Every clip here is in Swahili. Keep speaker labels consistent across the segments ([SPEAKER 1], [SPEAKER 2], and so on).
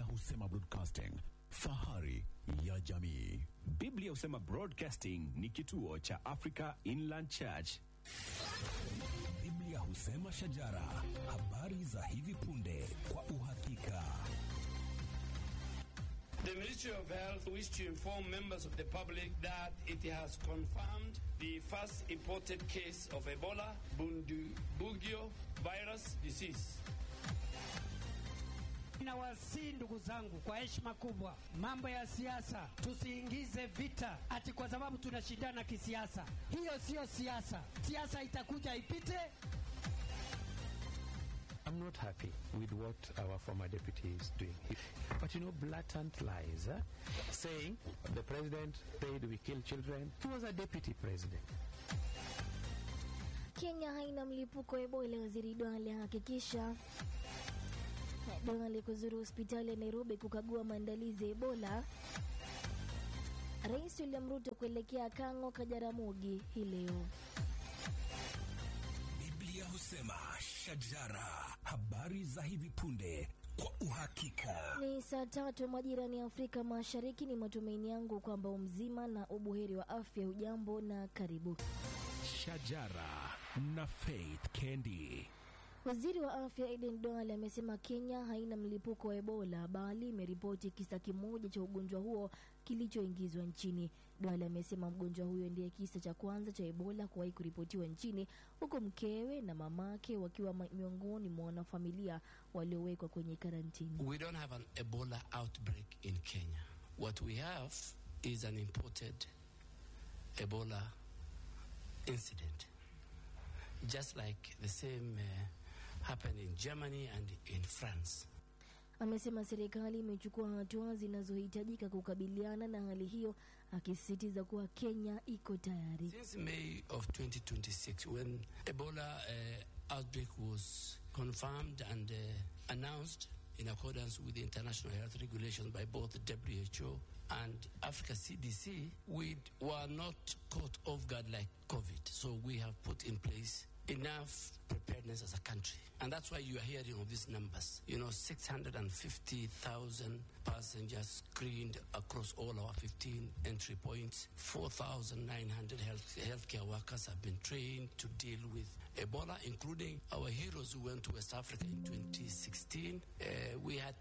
[SPEAKER 1] husema broadcasting, fahari ya jamii.
[SPEAKER 2] Biblia husema Broadcasting ni kituo cha Africa Inland Church.
[SPEAKER 3] Biblia husema shajara, habari za hivi punde kwa uhakika.
[SPEAKER 4] The Ministry of Health wish to inform members of the public that it has confirmed the first imported case of Ebola Bundibugyo virus disease.
[SPEAKER 5] Nawasihi ndugu zangu, kwa heshima kubwa, mambo ya siasa tusiingize vita ati kwa sababu tunashindana kisiasa. Hiyo siyo siasa. Siasa itakuja ipite.
[SPEAKER 6] I'm not happy with what our former deputy is doing. But you know, blatant lies, eh? saying the president said we kill children. He was a deputy president.
[SPEAKER 7] Kenya haina mlipuko wa Ebola, waziri Duale ahakikisha. Duale kuzuru hospitali ya Nairobi kukagua maandalizi ya Ebola. Rais William Ruto kuelekea Kang'o, Kajaramogi hii leo.
[SPEAKER 3] Biblia husema shajara, habari za hivi punde kwa uhakika.
[SPEAKER 7] Ni saa tatu majirani ya Afrika Mashariki. Ni matumaini yangu kwamba umzima na ubuheri wa afya. Ujambo na karibu.
[SPEAKER 3] Shajara na Faith Kendi.
[SPEAKER 7] Waziri wa afya Eden Duale amesema Kenya haina mlipuko wa Ebola bali imeripoti kisa kimoja cha ugonjwa huo kilichoingizwa nchini. Duale amesema mgonjwa huyo ndiye kisa cha kwanza cha Ebola kuwahi kuripotiwa nchini, huku mkewe na mamake wakiwa ma- miongoni mwa wanafamilia waliowekwa kwenye karantini.
[SPEAKER 4] We don't have an Ebola outbreak in Kenya. What we have is an imported Ebola incident. Just like the same uh, happened in Germany and in France.
[SPEAKER 7] Amesema serikali imechukua hatua zinazohitajika kukabiliana na hali hiyo, akisisitiza kuwa Kenya iko tayari.
[SPEAKER 4] Since May of 2026, when Ebola uh, outbreak was confirmed and uh, announced in accordance with the international health regulations by both the WHO and Africa CDC, we were not caught off guard like COVID. So we have put in place enough preparedness as a country. And that's why you are hearing of these numbers. You know, 650,000 passengers screened across all our 15 entry points. 4,900 health, healthcare workers have been trained to deal with Ebola, including our heroes who went to West Africa in 2016. Uh, we had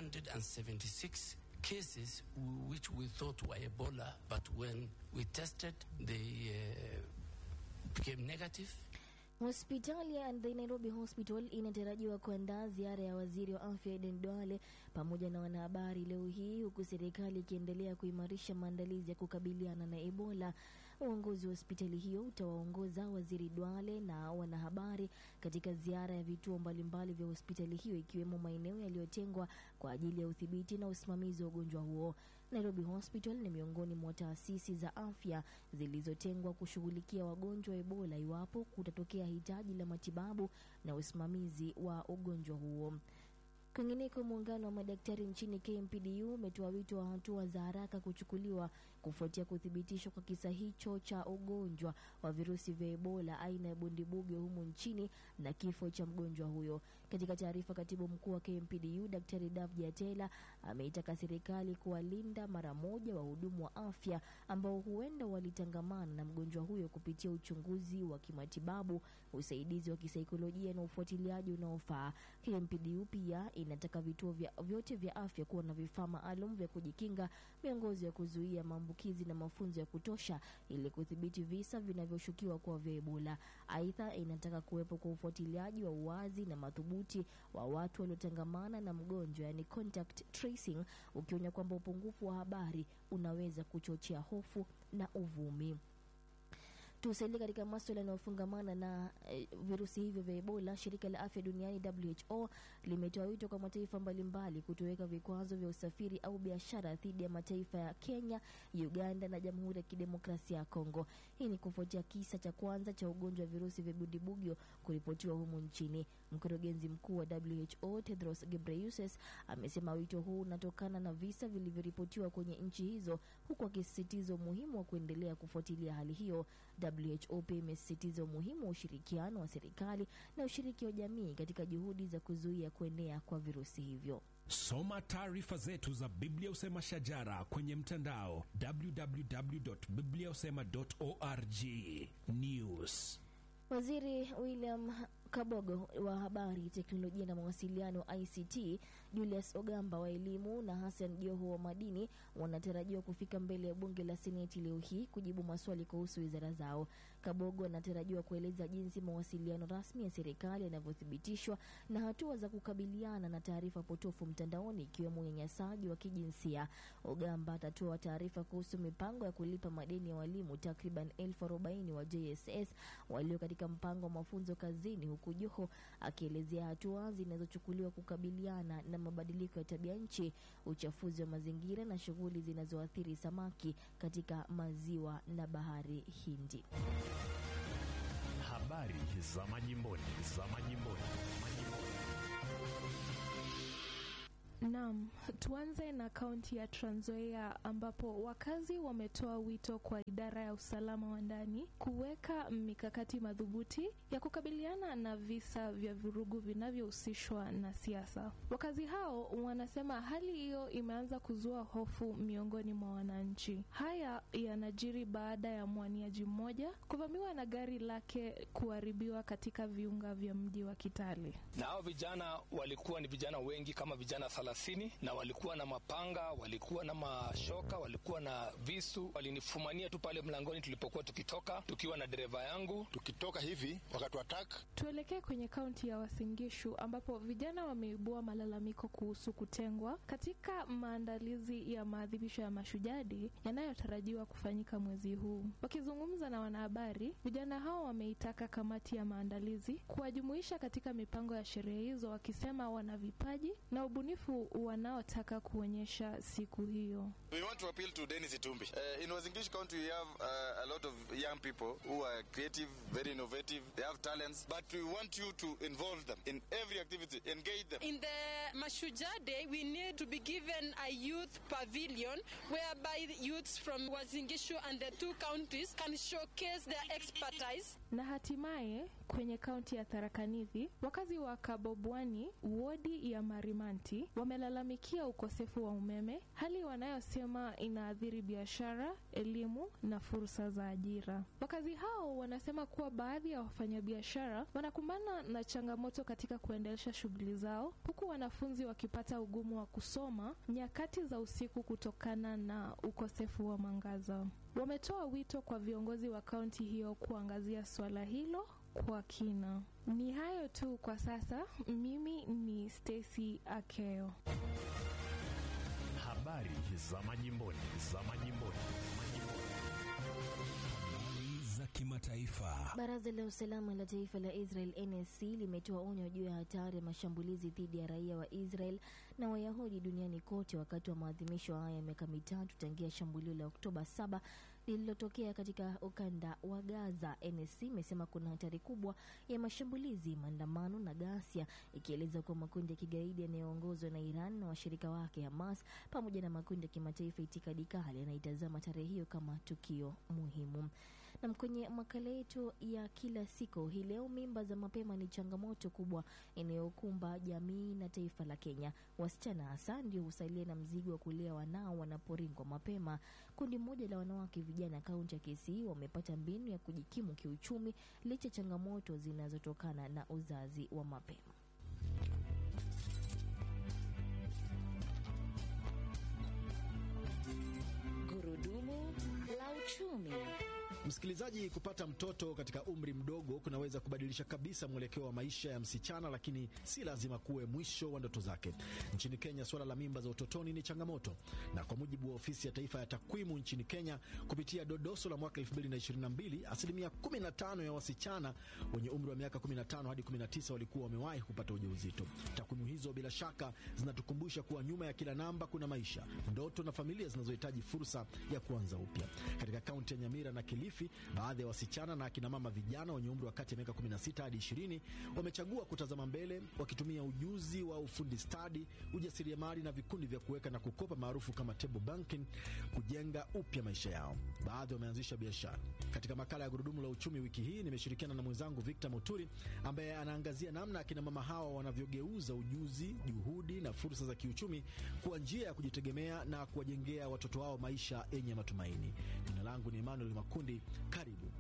[SPEAKER 4] 276 cases which we thought were Ebola, but when we tested, they uh, became negative.
[SPEAKER 7] Hospitali ya The Nairobi Hospital inatarajiwa kuandaa ziara ya waziri wa afya Eden Duale pamoja na wanahabari leo hii, huku serikali ikiendelea kuimarisha maandalizi ya kukabiliana na Ebola. Uongozi wa hospitali hiyo utawaongoza waziri Duale na wanahabari katika ziara ya vituo mbalimbali vya hospitali hiyo, ikiwemo maeneo yaliyotengwa kwa ajili ya udhibiti na usimamizi wa ugonjwa huo. Nairobi Hospital ni miongoni mwa taasisi za afya zilizotengwa kushughulikia wagonjwa wa Ebola iwapo kutatokea hitaji la matibabu na usimamizi wa ugonjwa huo. Kwingineko, muungano wa madaktari nchini KMPDU umetoa wito wa hatua za haraka kuchukuliwa kufuatia kuthibitishwa kwa kisa hicho cha ugonjwa wa virusi vya Ebola aina ya bundibugyo humu nchini na kifo cha mgonjwa huyo. Katika taarifa, katibu mkuu wa KMPDU Daktari Davji Atela ameitaka serikali kuwalinda mara moja wahudumu wa afya ambao huenda walitangamana na mgonjwa huyo kupitia uchunguzi wa kimatibabu, usaidizi wa kisaikolojia na ufuatiliaji unaofaa. KMPDU pia inataka vituo vya, vyote vya afya kuwa na vifaa maalum vya kujikinga, miongozo ya kuzuia maambukizi na mafunzo ya kutosha ili kudhibiti visa vinavyoshukiwa kuwa vya Ebola. Aidha, inataka kuwepo kwa ufuatiliaji wa uwazi na madhubuti wa watu waliotangamana na mgonjwa, yani contact tracing, ukionya kwamba upungufu wa habari unaweza kuchochea hofu na uvumi. Tusalie katika maswala yanayofungamana na eh, virusi hivyo vya Ebola. Shirika la afya duniani WHO limetoa wito kwa mataifa mbalimbali kutoweka vikwazo vya usafiri au biashara dhidi ya mataifa ya Kenya, Uganda na Jamhuri ya Kidemokrasia ya Kongo. Hii ni kufuatia kisa cha kwanza cha ugonjwa wa virusi vya bundibugyo kuripotiwa humu nchini. Mkurugenzi mkuu wa WHO Tedros Ghebreyesus amesema wito huu unatokana na visa vilivyoripotiwa kwenye nchi hizo, huku akisisitiza umuhimu wa kuendelea kufuatilia hali hiyo. WHO pia imesisitiza umuhimu wa ushirikiano wa serikali na ushiriki wa jamii katika juhudi za kuzuia kuenea kwa virusi hivyo.
[SPEAKER 3] Soma taarifa zetu za Biblia Usema Shajara kwenye mtandao www.bibliausema.org. News.
[SPEAKER 7] Waziri William Kabogo wa habari, teknolojia na mawasiliano ICT, Julius Ogamba wa elimu na Hassan Joho wa madini wanatarajiwa kufika mbele ya bunge la Seneti leo hii kujibu maswali kuhusu wizara zao. Kabogo anatarajiwa kueleza jinsi mawasiliano rasmi ya serikali yanavyothibitishwa na hatua za kukabiliana na taarifa potofu mtandaoni ikiwemo unyanyasaji wa kijinsia. Ogamba atatoa taarifa kuhusu mipango ya kulipa madeni ya walimu takriban elfu arobaini wa JSS walio katika mpango wa mafunzo kazini, huku Joho akielezea hatua zinazochukuliwa kukabiliana na mabadiliko ya tabia nchi, uchafuzi wa mazingira na shughuli zinazoathiri samaki katika maziwa na bahari Hindi.
[SPEAKER 2] Habari za majimboni, za majimboni, majimboni.
[SPEAKER 8] Naam, tuanze na kaunti ya Trans Nzoia ambapo wakazi wametoa wito kwa idara ya usalama wa ndani kuweka mikakati madhubuti ya kukabiliana na visa vya vurugu vinavyohusishwa na siasa. Wakazi hao wanasema hali hiyo imeanza kuzua hofu miongoni mwa wananchi. Haya yanajiri baada ya mwaniaji mmoja kuvamiwa na gari lake kuharibiwa katika viunga vya mji wa Kitale.
[SPEAKER 9] na hao vijana walikuwa ni vijana wengi kama vijana thelathini na walikuwa na mapanga, walikuwa na mashoka, walikuwa na visu. Walinifumania tu pale mlangoni tulipokuwa tukitoka, tukiwa na dereva yangu.
[SPEAKER 10] tukitoka hivi wakatuattack
[SPEAKER 8] Tuelekee kwenye kaunti ya Uasin Gishu ambapo vijana wameibua malalamiko kuhusu kutengwa katika maandalizi ya maadhimisho ya Mashujadi yanayotarajiwa kufanyika mwezi huu. Wakizungumza na wanahabari, vijana hao wameitaka kamati ya maandalizi kuwajumuisha katika mipango ya sherehe hizo, wakisema wana vipaji na ubunifu wanaotaka kuonyesha siku hiyo.
[SPEAKER 10] we want to appeal to Dennis Itumbi uh, in Uasin Gishu county we have uh, a lot of young people who are creative very innovative they have talents but we want you to involve them in every activity engage them
[SPEAKER 11] In the Mashujaa Day, we need to be given a youth pavilion whereby the youths from Wazingishu and the two counties can showcase their expertise.
[SPEAKER 8] Na hatimaye kwenye kaunti ya Tharaka Nithi, wakazi wa Kabobwani, wodi ya Marimanti, wamelalamikia ukosefu wa umeme, hali wanayosema inaathiri biashara, elimu na fursa za ajira. Wakazi hao wanasema kuwa baadhi ya wafanyabiashara wanakumbana na changamoto katika kuendelesha shughuli zao, huku wanafunzi wakipata ugumu wa kusoma nyakati za usiku kutokana na ukosefu wa mwangaza. Wametoa wito kwa viongozi wa kaunti hiyo kuangazia suala hilo kwa kina. Ni hayo tu kwa sasa. Mimi ni Stacy Akeo.
[SPEAKER 2] Habari za majimboni, za majimboni, majimboni.
[SPEAKER 3] Habari za kimataifa.
[SPEAKER 7] Baraza la usalama la taifa la Israel NSC limetoa onyo juu ya hatari ya mashambulizi dhidi ya raia wa Israel na Wayahudi duniani kote wakati wa maadhimisho haya ya miaka mitatu tangia shambulio la Oktoba 7 lililotokea katika ukanda wa Gaza. NSC imesema kuna hatari kubwa ya mashambulizi, maandamano na ghasia, ikieleza kuwa makundi ya kigaidi yanayoongozwa na Iran na washirika wake Hamas pamoja na makundi ya kimataifa itikadi kali yanaitazama tarehe hiyo kama tukio muhimu. Nam, kwenye makala yetu ya kila siku hii leo, mimba za mapema ni changamoto kubwa inayokumba jamii na taifa la Kenya. Wasichana hasa ndio husalia na mzigo wa kulea wanao wanaporingwa mapema. Kundi moja la wanawake vijana kaunti ya Kisii wamepata mbinu ya kujikimu kiuchumi licha ya changamoto zinazotokana na uzazi wa mapema.
[SPEAKER 12] Gurudumu la uchumi.
[SPEAKER 13] Msikilizaji, kupata mtoto katika umri mdogo kunaweza kubadilisha kabisa mwelekeo wa maisha ya msichana, lakini si lazima kuwe mwisho wa ndoto zake. Nchini Kenya, suala la mimba za utotoni ni changamoto, na kwa mujibu wa ofisi ya taifa ya takwimu nchini Kenya, kupitia dodoso la mwaka 2022 asilimia 15 ya wasichana wenye umri wa miaka 15 hadi 19 walikuwa wamewahi kupata ujauzito. Takwimu hizo bila shaka zinatukumbusha kuwa nyuma ya kila namba kuna maisha, ndoto na familia zinazohitaji fursa ya kuanza upya. Katika kaunti ya Nyamira na Kilifi Kilifi, baadhi ya wasichana na akina mama vijana wenye umri wa kati ya miaka 16 hadi 20 wamechagua kutazama mbele wakitumia ujuzi wa ufundi stadi, ujasiriamali na vikundi vya kuweka na kukopa maarufu kama table banking kujenga upya maisha yao. Baadhi wameanzisha biashara. Katika makala ya Gurudumu la Uchumi wiki hii nimeshirikiana na mwenzangu Victor Muturi ambaye anaangazia namna akina mama hawa wanavyogeuza ujuzi, juhudi na fursa za kiuchumi kuwa njia ya kujitegemea na kuwajengea watoto wao maisha yenye matumaini. Jina langu ni Emmanuel Makundi, karibu.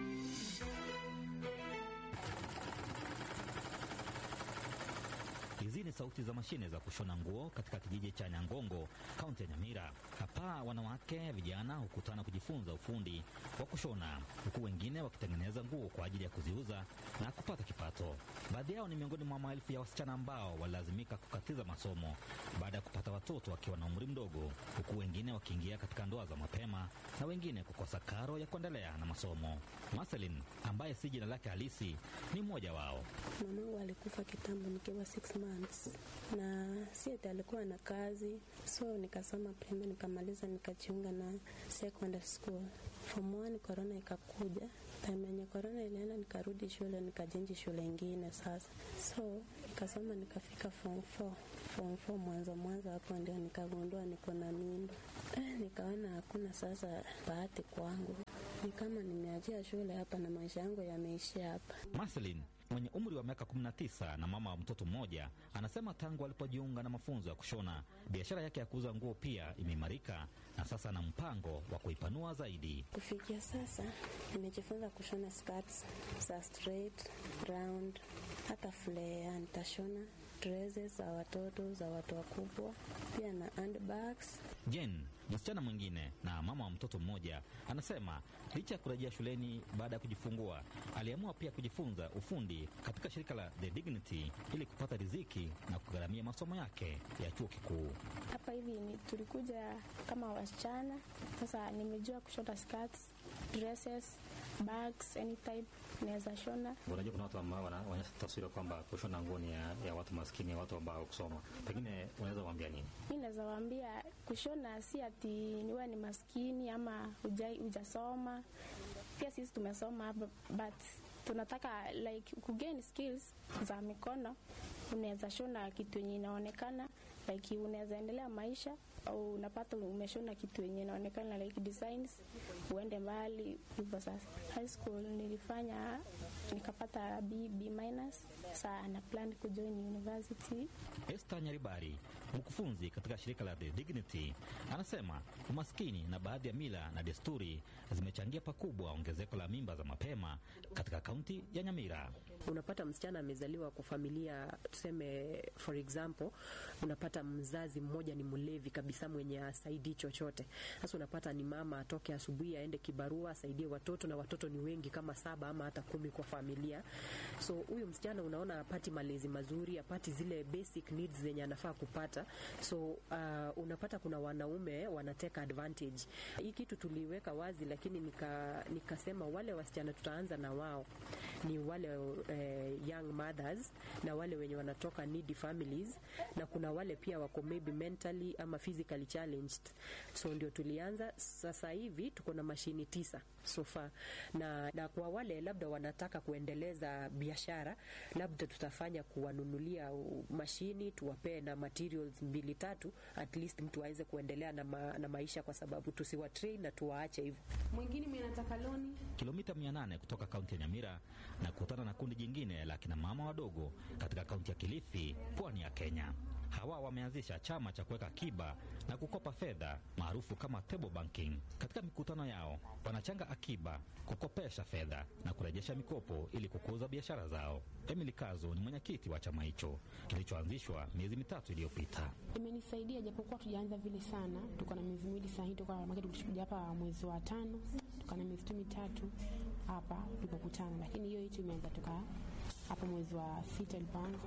[SPEAKER 14] Hizi ni sauti za mashine za kushona nguo katika kijiji cha Nyangongo, kaunti ya Nyamira. Hapa wanawake vijana hukutana kujifunza ufundi wa kushona, huku wengine wakitengeneza nguo kwa ajili ya kuziuza na kupata kipato. Baadhi yao ni miongoni mwa maelfu ya wasichana ambao walilazimika kukatiza masomo baada ya kupata watoto wakiwa na umri mdogo, huku wengine wakiingia katika ndoa za mapema na wengine kukosa karo ya kuendelea na masomo. Marcelin ambaye si jina lake halisi ni mmoja wao.
[SPEAKER 15] Mamangu alikufa kitambo nikiwa six months, na si ati alikuwa na kazi, so nikasoma primary nikamaliza, nikajiunga na secondary school. Form one corona ikakuja, time yenye corona ilienda, nikarudi shule, nikajenji shule ingine sasa, so nikasoma nikafika form four. Form four mwanzo mwanzo hapo ndio nikagundua niko na mimba eh, nikaona hakuna sasa bahati kwangu, ni kama nimeachia shule hapa na maisha yangu yameishia hapa.
[SPEAKER 14] Marcelin mwenye umri wa miaka 19 na mama wa mtoto mmoja anasema tangu alipojiunga na mafunzo ya kushona biashara yake ya kuuza nguo pia imeimarika na sasa ana mpango wa kuipanua zaidi.
[SPEAKER 15] Kufikia sasa nimejifunza kushona skirts za straight, round, hata flare nitashona dresses za watoto, za watu wakubwa, pia na handbags.
[SPEAKER 14] Jen, msichana mwingine na mama wa mtoto mmoja, anasema licha ya kurejea shuleni baada ya kujifungua, aliamua pia kujifunza ufundi katika shirika la The Dignity ili kupata riziki na kugharamia masomo yake ya chuo kikuu.
[SPEAKER 16] Hapa hivi ni tulikuja kama wasichana, sasa nimejua kushona skirts, dresses, bags, any type naweza shona.
[SPEAKER 14] Unajua, kuna watu ambao wanaonyesha taswira kwamba kushona nguo ni ya, ya watu maskini, watu ambao kusoma. Pengine unaweza kuambia nini?
[SPEAKER 16] Mi naweza waambia kushona si ati niwe ni maskini ama hujasoma. Pia sisi tumesoma hapa, but tunataka like kugain skills za mikono. Unaweza shona kitu yenye inaonekana like unaweza endelea maisha au unapata umeshona kitu yenye inaonekana like designs, uende mbali hivyo. Sasa high school nilifanya nikapata B, B minus. Saa na plan kujoin university.
[SPEAKER 14] Esther Nyaribari, mkufunzi katika shirika la The Dignity, anasema umaskini na baadhi ya mila na desturi zimechangia pakubwa ongezeko la mimba za mapema katika kaunti ya Nyamira.
[SPEAKER 17] Unapata msichana amezaliwa kwa familia, tuseme for example, unapata mzazi mmoja ni mlevi kabisa, mwenye asaidii chochote. Sasa unapata ni mama atoke asubuhi aende kibarua asaidie watoto, na watoto ni wengi kama saba ama hata kumi kwa familia. So huyu msichana unaona apati malezi mazuri, apati zile basic needs zenye anafaa kupata. So uh, unapata kuna wanaume wanateka advantage. Hii kitu tuliweka wazi, lakini nika, nikasema wale wasichana tutaanza na wao ni wale eh, young mothers na wale wenye wanatoka needy families, na kuna wale pia wako maybe mentally ama physically challenged. So ndio tulianza. Sasa hivi tuko na mashini tisa so far, na, na kwa wale labda wanataka kuendeleza biashara, labda tutafanya kuwanunulia mashini, tuwapee na materials mbili tatu, at least mtu aweze kuendelea na, ma, na maisha, kwa sababu tusiwa train na tuwaache hivyo.
[SPEAKER 18] Mwingine mwenye anataka loni
[SPEAKER 14] kilomita 800 kutoka kaunti ya Nyamira na kukutana na kundi jingine la kina mama wadogo katika kaunti ya Kilifi, pwani ya Kenya. Hawa wameanzisha chama cha kuweka akiba na kukopa fedha maarufu kama table banking. Katika mikutano yao wanachanga akiba, kukopesha fedha na kurejesha mikopo ili kukuza biashara zao. Emily Kazo ni mwenyekiti wa chama hicho kilichoanzishwa miezi mitatu iliyopita.
[SPEAKER 18] Imenisaidia japokuwa tujaanza vile sana, tuko na miezi miwili sasa hivi, tuko makati tulikuja hapa mwezi wa tano, tuko na miezi mitatu hapa tulipokutana, lakini hiyo hicho imeanza toka hapo mwezi wa sita ilipoanza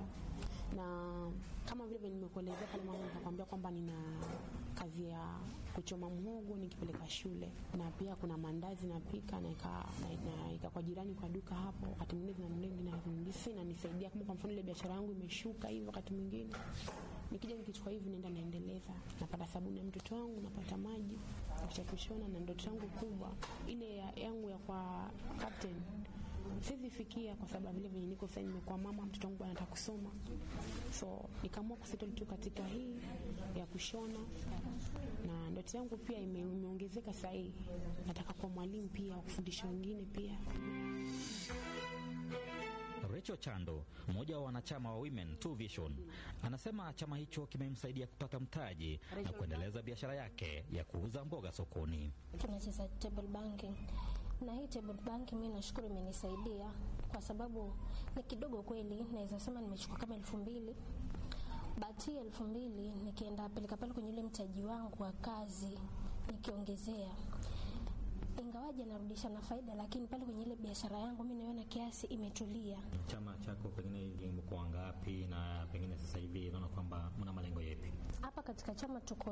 [SPEAKER 18] na kama vile nimekuelezea pale mwanzo, nikakwambia kwamba nina kazi ya kuchoma mhogo nikipeleka shule, na pia kuna mandazi napika na ika kwa jirani kwa duka hapo, wakati mwingine zinanunulia sasa inanisaidia kama kwa mfano ile biashara yangu imeshuka hivi, wakati mwingine nikija nikichukua hivi naenda naendeleza, napata sabuni ya mtoto wangu, napata maji cha kushona, na ndoto yangu kubwa ile ya, yangu ya kwa captain siwezi fikia kwa sababu vile venye niko sasa, nimekuwa mama, mtoto wangu anataka kusoma, so nikaamua kusettle tu katika hii ya kushona, na ndoto yangu pia ime- imeongezeka sasa hii, nataka kuwa mwalimu pia wa kufundisha wengine pia.
[SPEAKER 14] Rachel Chando, mmoja wa wanachama wa Women Two Vision, anasema chama hicho kimemsaidia kupata mtaji na kuendeleza biashara yake ya kuuza mboga sokoni.
[SPEAKER 19] tunacheza table banking na hii table banking mi nashukuru imenisaidia kwa sababu ni kidogo kweli naweza sema nimechukua kama elfu mbili but hii elfu mbili nikienda peleka pale kwenye ile mtaji wangu wa kazi nikiongezea ingawaje narudisha na faida lakini pale kwenye ile biashara yangu mi naona kiasi imetulia
[SPEAKER 14] Chama chako pengine limekuwa ngapi, na pengine sasa hivi naona kwamba mna malengo yepi?
[SPEAKER 19] hapa katika chama tuko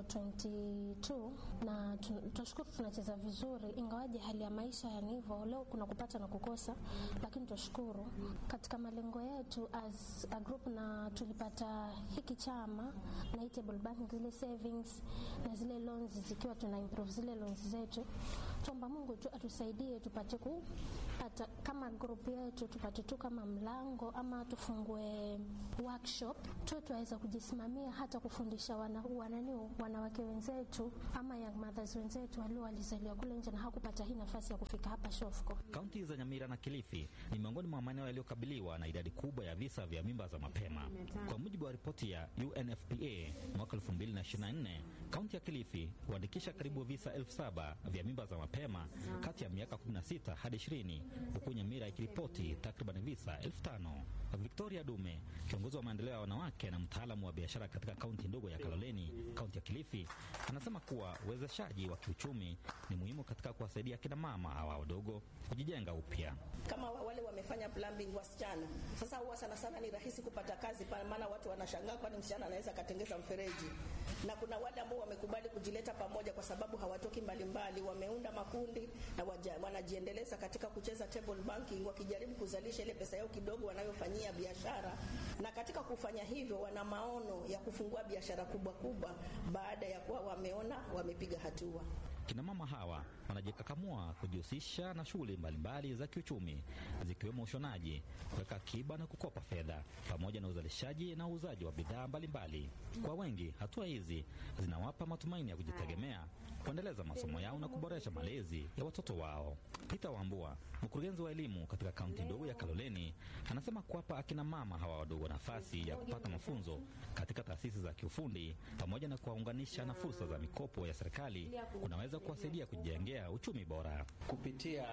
[SPEAKER 19] 22 na tu- tunashukuru tunacheza vizuri, ingawaje hali ya maisha yani hivyo, leo kuna kupata na kukosa, lakini tunashukuru katika malengo yetu as a group, na tulipata hiki chama na hii table banking, zile savings na zile loans, zikiwa tuna improve zile loans zetu, tuomba Mungu tu atusaidie tupate kupata kama group yetu tupate tu kama mlango ama tufungue workshop tu tuweza kujisimamia hata kufundisha wana, wanani wanawake wenzetu ama young mothers wenzetu walio walizaliwa kule nje na hakupata hii nafasi ya kufika hapa Shofco.
[SPEAKER 14] Kaunti za Nyamira na Kilifi ni miongoni mwa maeneo yaliyokabiliwa na idadi kubwa ya visa vya mimba za mapema. Kwa mujibu wa ripoti ya UNFPA mwaka 2024, kaunti ya Kilifi huandikisha karibu visa elfu saba vya mimba za mapema kati ya miaka 16 hadi 20, huku Nyamira ikiripoti takriban visa elfu tano. Victoria Dume, kiongozi wa maendeleo ya wanawake na mtaalamu wa biashara katika kaunti ndogo ya Kaloleni, kaunti ya Kilifi, anasema kuwa uwezeshaji wa kiuchumi ni muhimu katika kuwasaidia kina mama hawa wadogo kujijenga upya.
[SPEAKER 20] kama wa- wale wamefanya plumbing wasichana. Sasa huwa sana sana ni rahisi kupata kazi pa- maana watu wanashangaa, kwani msichana anaweza akatengeza mfereji. Na kuna wale ambao wamekubali kujileta pamoja kwa sababu hawatoki mbalimbali, wameunda makundi na waja, wanajiendeleza katika kucheza table banking, wakijaribu kuzalisha ile pesa yao kidogo wanayofanyia biashara, na katika kufanya hivyo wana maono ya kufungua biashara kubwa kubwa baada ya kuwa wameona wamepiga hatua.
[SPEAKER 14] Kina mama hawa wanajikakamua kujihusisha na shughuli mbalimbali za kiuchumi zikiwemo ushonaji, kuweka akiba na kukopa fedha, pamoja na uzalishaji na uuzaji wa bidhaa mbalimbali. Kwa wengi, hatua hizi zinawapa matumaini ya kujitegemea, kuendeleza masomo yao na kuboresha malezi ya watoto wao. Peter Wambua, mkurugenzi wa elimu katika kaunti ndogo ya Kaloleni, anasema kuwapa akina mama hawa wadogo nafasi ya kupata mafunzo katika taasisi za kiufundi pamoja na kuwaunganisha na fursa za mikopo ya serikali kunaweza kuwasaidia kujijengea uchumi bora.
[SPEAKER 21] Kupitia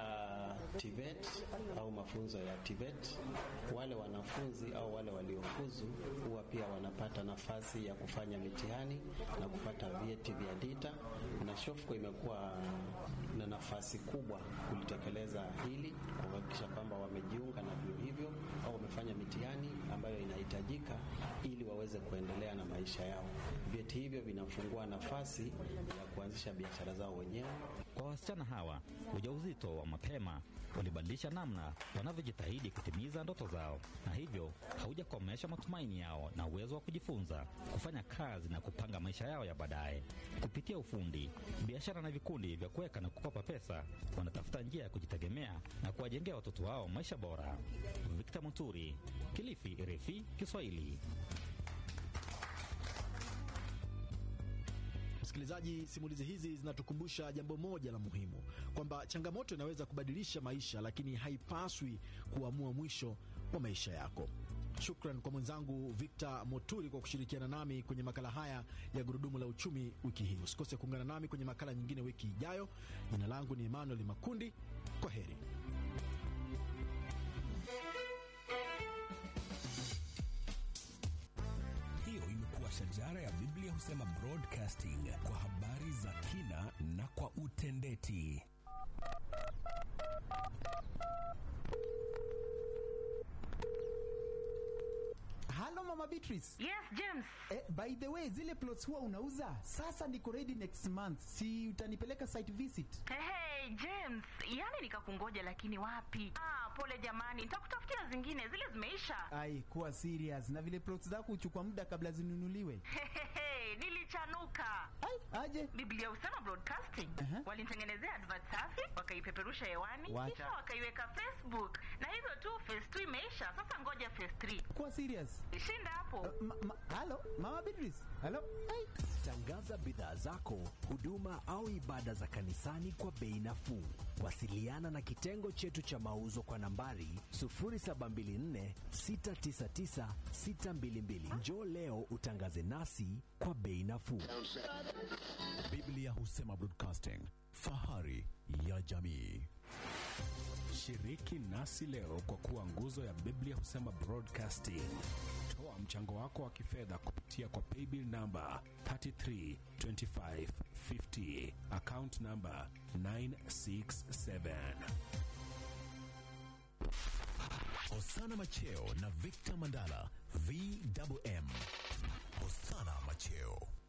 [SPEAKER 21] TVET au mafunzo ya TVET, wale wanafunzi au wale waliofuzu huwa pia wanapata nafasi ya kufanya mitihani na kupata vyeti vya DITA, na Shofco imekuwa na nafasi kubwa kulitekeleza hili, kuhakikisha kwamba wamejiunga na vyuo hivyo au wamefanya mitihani ambayo inahitajika ili waweze kuendelea na maisha yao. Vyeti hivyo vinafungua nafasi ya kuanzisha biashara zao wenyewe.
[SPEAKER 14] Kwa wasichana hawa, ujauzito wa mapema ulibadilisha namna wanavyojitahidi kutimiza ndoto zao, na hivyo haujakomesha matumaini yao na uwezo wa kujifunza, kufanya kazi na kupanga maisha yao ya baadaye. Kupitia ufundi, biashara na vikundi vya kuweka na kukopa pesa, wanatafuta njia ya kujitegemea na kuwajengea watoto wao maisha bora. Victor Muturi, Kilifi, RFI Kiswahili.
[SPEAKER 13] Msikilizaji, simulizi hizi zinatukumbusha jambo moja la muhimu, kwamba changamoto inaweza kubadilisha maisha, lakini haipaswi kuamua mwisho wa maisha yako. Shukran kwa mwenzangu Victor Moturi kwa kushirikiana nami kwenye makala haya ya Gurudumu la Uchumi wiki hii. Usikose kuungana nami kwenye makala nyingine wiki ijayo. Jina langu ni Emmanuel Makundi. Kwa heri.
[SPEAKER 3] Hiyo imekuwa shajara ya Biblia husema broadcasting kwa habari za kina na kwa utendeti.
[SPEAKER 22] Halo Mama Beatrice.
[SPEAKER 23] Yes, James.
[SPEAKER 22] Eh, by the way, zile plots huwa unauza sasa niko ready next month, si utanipeleka site visit?
[SPEAKER 23] Hey, hey,
[SPEAKER 1] Hey James, yani nikakungoja lakini wapi? Ah, pole jamani, nitakutafutia zingine, zile zimeisha.
[SPEAKER 22] Ai, kuwa serious. Na vile plots zako huchukua muda kabla zinunuliwe.
[SPEAKER 1] Hehehe, nilichanuka.
[SPEAKER 22] Ai, aje?
[SPEAKER 1] Biblia husema broadcasting. Walinitengenezea advert safi, wakaipeperusha hewani,
[SPEAKER 22] Wacha.
[SPEAKER 1] kisha wakaiweka Facebook. Na hivyo tu phase 2 imeisha, sasa ngoja phase 3.
[SPEAKER 22] Kuwa serious.
[SPEAKER 1] Shinda hapo.
[SPEAKER 22] Ma, ma, halo, Mama Beatrice. Halo. Ai.
[SPEAKER 3] Tangaza bidhaa zako, huduma au ibada za kanisani kwa bei nafuu. Wasiliana na kitengo chetu cha mauzo kwa nambari 0724 699 622. Njoo leo utangaze nasi kwa bei nafuu.
[SPEAKER 2] Biblia husema broadcasting, fahari ya jamii. Shiriki nasi leo kwa kuwa nguzo ya Biblia husema broadcasting. Toa mchango wako wa kifedha kupitia kwa paybill namba 332550 account namba 967.
[SPEAKER 5] Osana Macheo na Victor Mandala VMM. Osana Macheo